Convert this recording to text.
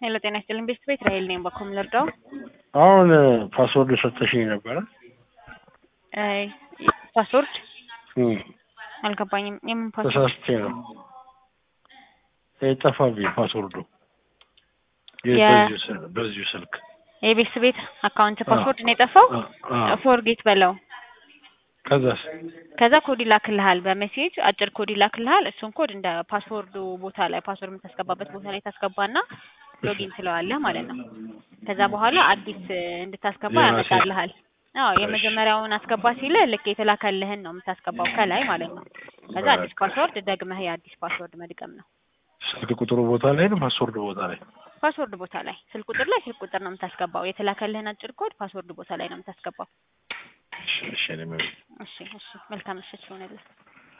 ሄሎ ጤና ይስጥልኝ ቤስት ቤት ራሄል ነኝ። በኮም ልርዳው? አሁን ፓስወርድ ሰጥተሽኝ ነበረ። አይ ፓስወርድ እም፣ አልገባኝም። የምን ፓስወርድ? ተሳስቼ ነው የጠፋብኝ ፓስወርዱ የ- በዚሁ ስል- በዚሁ ስልክ የቤስት ቤት አካውንት ፓስወርድ ነው የጠፋው? አ- አ- ፎርጌት በለው። ከዛስ ከዛ ኮድ ይላክልሃል በሜሴጅ አጭር ኮድ ይላክልሃል። እሱን ኮድ እንደ ፓስወርዱ ቦታ ላይ ፓስወርድ የምታስገባበት ቦታ ላይ ታስገባና ሎጊን ትለዋለህ ማለት ነው። ከዛ በኋላ አዲስ እንድታስገባ የራሴ- ያመጣልሃል። አዎ የመጀመሪያውን አስገባ ሲልህ ልክ የተላከልህን ነው የምታስገባው ከላይ ማለት ነው። ከዛ አዲስ ፓስወርድ ደግመህ የአዲስ ፓስወርድ መድገም ነው። ስልክ ቁጥሩ ቦታ ላይ ነው ፓስወርዱ ቦታ ላይ ፓስወርድ ቦታ ላይ ስልክ ቁጥር ላይ ስልክ ቁጥር ነው የምታስገባው። የተላከልህን አጭር ኮድ ፓስወርድ ቦታ ላይ ነው የምታስገባው። እሺ እሺ እኔ ምን- እሺ እሺ መልካም ምሽት ይሆንልህ።